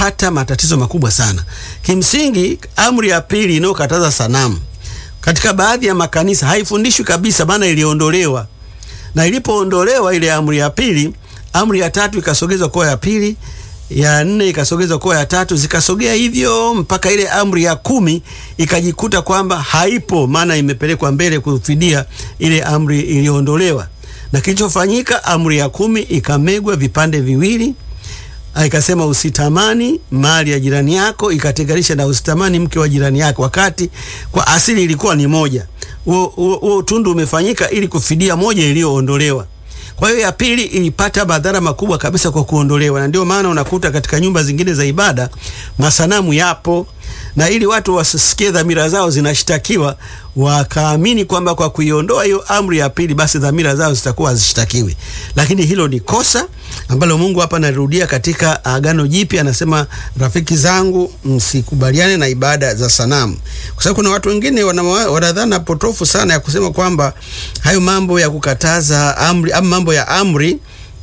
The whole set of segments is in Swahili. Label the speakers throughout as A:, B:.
A: wanapata matatizo makubwa sana. Kimsingi, amri ya pili inayokataza sanamu katika baadhi ya makanisa haifundishwi kabisa, maana iliondolewa, na ilipoondolewa ile amri ya pili, amri ya tatu ikasogezwa kuwa ya pili, ya nne ikasogezwa kuwa ya tatu, zikasogea hivyo mpaka ile amri ya kumi ikajikuta kwamba haipo, maana imepelekwa mbele kufidia ile amri iliyoondolewa. Na kilichofanyika, amri ya kumi ikamegwa vipande viwili, ikasema usitamani mali ya jirani yako, ikatenganisha na usitamani mke wa jirani yako, wakati kwa asili ilikuwa ni moja. Huo utundu umefanyika ili kufidia moja iliyoondolewa. Kwa hiyo ya pili ilipata madhara makubwa kabisa kwa kuondolewa, na ndio maana unakuta katika nyumba zingine za ibada masanamu yapo, na ili watu wasisikie dhamira zao zinashtakiwa, wakaamini kwamba kwa kuiondoa hiyo amri ya pili, basi dhamira zao zitakuwa hazishtakiwi. Lakini hilo ni kosa ambalo Mungu hapa anarudia katika Agano Jipya, anasema rafiki zangu, msikubaliane na ibada za sanamu, kwa sababu kuna watu wengine wanadhana potofu sana ya kusema kwamba hayo mambo ya kukataza amri ama mambo ya amri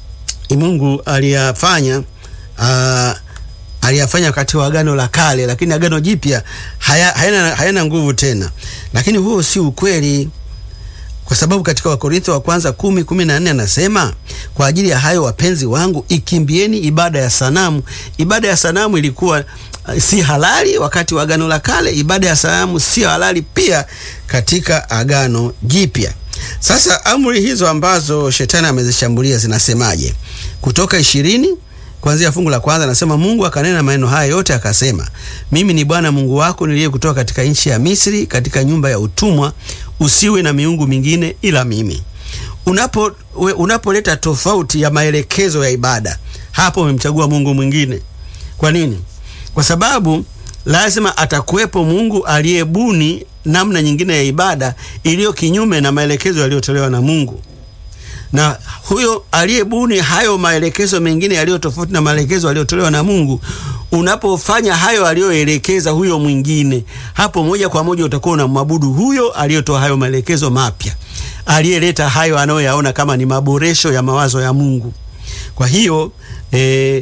A: Mungu aliyafanya uh, aliyafanya wakati wa Agano la Kale, lakini Agano Jipya haya, hayana, hayana nguvu tena. Lakini huo si ukweli, kwa sababu katika Wakorintho wa kwanza kumi kumi na nne anasema kwa ajili ya hayo wapenzi wangu, ikimbieni ibada ya sanamu. Ibada ya sanamu ilikuwa uh, si halali wakati wa Agano la Kale. Ibada ya sanamu si halali pia katika Agano Jipya. Sasa amri hizo ambazo shetani amezishambulia zinasemaje? Kutoka ishirini kuanzia fungu la kwanza nasema, Mungu akanena maneno haya yote akasema, mimi ni Bwana Mungu wako niliyekutoa katika nchi ya Misri, katika nyumba ya utumwa. Usiwe na miungu mingine ila mimi. Unapo we, unapoleta tofauti ya maelekezo ya ibada, hapo umemchagua Mungu mwingine. Kwa nini? Kwa sababu lazima atakuwepo Mungu aliyebuni namna nyingine ya ibada iliyo kinyume na maelekezo yaliyotolewa na Mungu na huyo aliyebuni hayo maelekezo mengine yaliyo tofauti na maelekezo yaliyotolewa na Mungu, unapofanya hayo aliyoelekeza huyo mwingine, hapo moja kwa moja utakuwa unamwabudu huyo aliyotoa hayo maelekezo mapya, aliyeleta hayo anayoyaona kama ni maboresho ya mawazo ya Mungu. Kwa hiyo eh,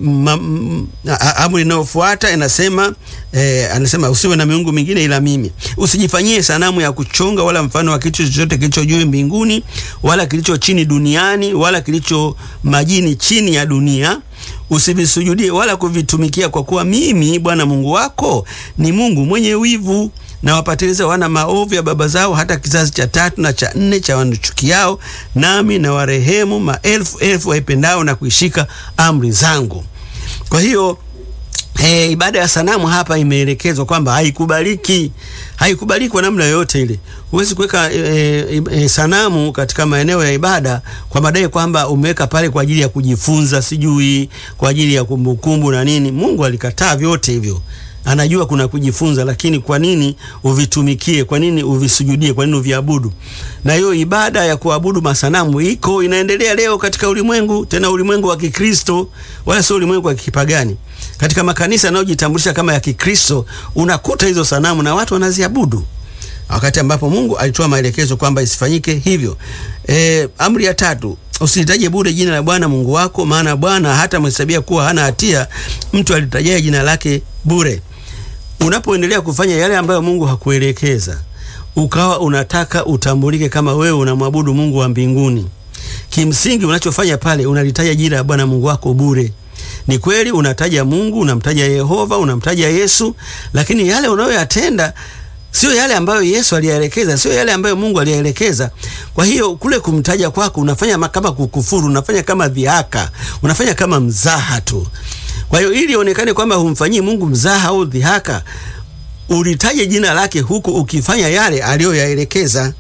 A: amri inayofuata inasema eh, anasema usiwe na miungu mingine ila mimi. Usijifanyie sanamu ya kuchonga wala mfano wa kitu chochote kilicho juu mbinguni wala kilicho chini duniani wala kilicho majini chini ya dunia. Usivisujudie wala kuvitumikia, kwa kuwa mimi Bwana Mungu wako ni Mungu mwenye wivu na wapatiliza wana maovu ya baba zao hata kizazi cha tatu na cha nne cha wanichukiao, nami na warehemu maelfu elfu waipendao na kuishika amri zangu. Kwa hiyo e, ibada ya sanamu hapa imeelekezwa kwamba haikubaliki, haikubaliki kwa namna yoyote ile. Huwezi kuweka e, e, e, sanamu katika maeneo ya ibada kwa madai kwamba umeweka pale kwa ajili ya kujifunza, sijui kwa ajili ya kumbukumbu na nini. Mungu alikataa vyote hivyo anajua kuna kujifunza, lakini kwa nini uvitumikie? Kwa nini uvisujudie? Kwa nini uviabudu? Na hiyo ibada ya kuabudu masanamu iko inaendelea leo katika ulimwengu, tena ulimwengu wa Kikristo, wala sio ulimwengu wa kipagani. Katika makanisa yanayojitambulisha kama ya Kikristo unakuta hizo sanamu na watu wanaziabudu, wakati ambapo Mungu alitoa maelekezo kwamba isifanyike hivyo. E, amri ya tatu Usilitaje bure jina la Bwana Mungu wako, maana Bwana hata mhesabia kuwa hana hatia mtu alitajaye jina lake bure. Unapoendelea kufanya yale ambayo Mungu hakuelekeza, ukawa unataka utambulike kama wewe unamwabudu Mungu wa mbinguni, kimsingi unachofanya pale unalitaja jina la Bwana Mungu wako bure. Ni kweli unataja Mungu, unamtaja Yehova, unamtaja Yesu, lakini yale unayoyatenda sio yale ambayo Yesu aliyaelekeza, sio yale ambayo Mungu aliyaelekeza. Kwa hiyo kule kumtaja kwako unafanya kama kukufuru, unafanya kama dhihaka, unafanya kama mzaha tu. Kwa hiyo ili ionekane kwamba humfanyii Mungu mzaha au dhihaka, ulitaje jina lake huku ukifanya yale aliyoyaelekeza.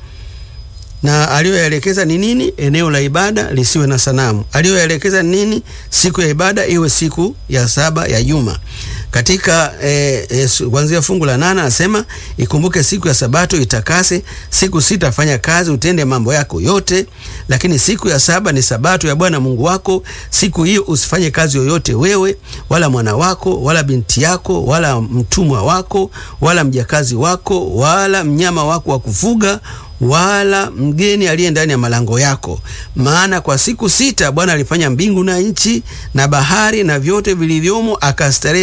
A: Na aliyoyaelekeza ni nini? Eneo la ibada lisiwe na sanamu. Aliyoyaelekeza ni nini? Siku ya ibada iwe siku ya saba ya juma. Katika eh, eh, kuanzia fungu la nane anasema ikumbuke siku ya Sabato itakase, siku sita fanya kazi, utende mambo yako yote, lakini siku ya saba ni Sabato ya Bwana Mungu wako. Siku hiyo usifanye kazi yoyote, wewe wala mwana wako wala binti yako wala mtumwa wako wala mjakazi wako wala mnyama wako wa kufuga wala mgeni aliye ndani ya malango yako. Maana kwa siku sita Bwana alifanya mbingu na nchi na bahari na vyote vilivyomo, akastarehe